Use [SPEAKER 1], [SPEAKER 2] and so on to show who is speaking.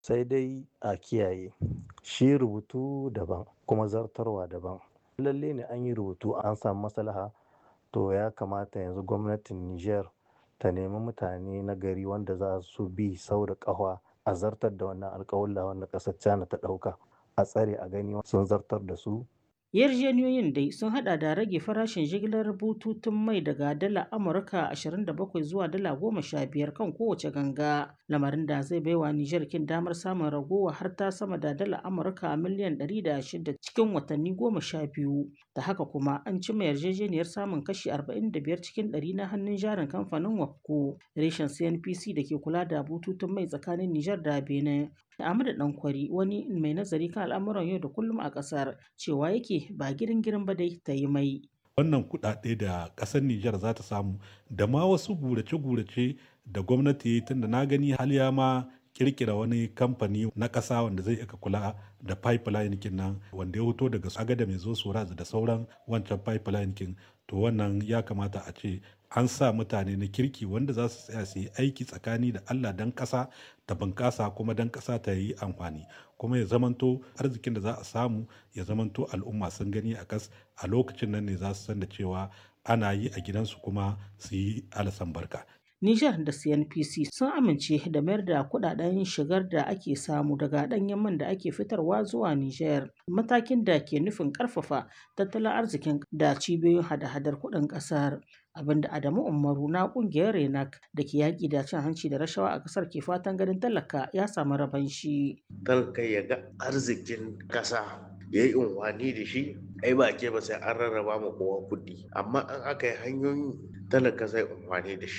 [SPEAKER 1] sai dai a kiyaye shi rubutu daban kuma zartarwa daban lalle ne an yi rubutu an samu maslaha to ya kamata yanzu gwamnatin niger ta nemi mutane na gari wanda za su bi sau da ƙafa a zartar da wannan alƙawalla wanda ƙasar china ta ɗauka a tsare a gani sun zartar da su
[SPEAKER 2] yarjejeniyoyin dai sun hada da rage farashin jigilar bututun mai daga dala amurka 27 zuwa dala 15 kan kowace ganga lamarin da zai baiwa nijar kin damar samun ragowa har ta sama da dala amurka miliyan 106 cikin watanni 12 da haka kuma an cimma yarjejeniyar samun kashi 45 cikin 100 na hannun jarin kamfanin wapco reshen cnpc da ke kula da bututun mai tsakanin nijar da benin Ahmadu Dankwari wani mai nazari kan al'amuran yau da kullum a ƙasar cewa yake ba girin girin ba dai ta yi mai.
[SPEAKER 3] Wannan kuɗaɗe da ƙasar Nijar za ta samu da ma wasu gurace-gurace da gwamnati tunda na gani haliya ma kirkira wani kamfani na ƙasa wanda zai ika kula da pipeline kin nan wanda ya fito daga agada mai zo soraz da sauran wancan pipeline kin to wannan ya kamata a ce an sa mutane na kirki wanda za su tsaya su yi aiki tsakani da Allah dan ƙasa ta bunƙasa kuma dan ƙasa ta yi amfani kuma ya zamanto arzikin da za a samu ya zamanto al'umma sun gani a kas a lokacin nan ne za su san da cewa ana yi a gidansu kuma su yi alasan barka
[SPEAKER 2] Nijar da CNPC sun amince da mayar da kudaden shigar da ake samu daga ɗanyen man da ake fitarwa zuwa Nijar, matakin da ke nufin ƙarfafa tattalin arzikin da cibiyoyin hada-hadar kuɗin ƙasar. Abinda Adamu Umaru na ƙungiyar Renak da ke yaƙi da cin hanci da rashawa a ƙasar ke fatan ganin talaka ya samu raban shi.
[SPEAKER 4] Talaka ya ga arzikin ƙasa ya yi unwani da shi ai ba ke ba sai an rarraba ma kowa kuɗi amma an aka yi hanyoyi talaka zai unwani da shi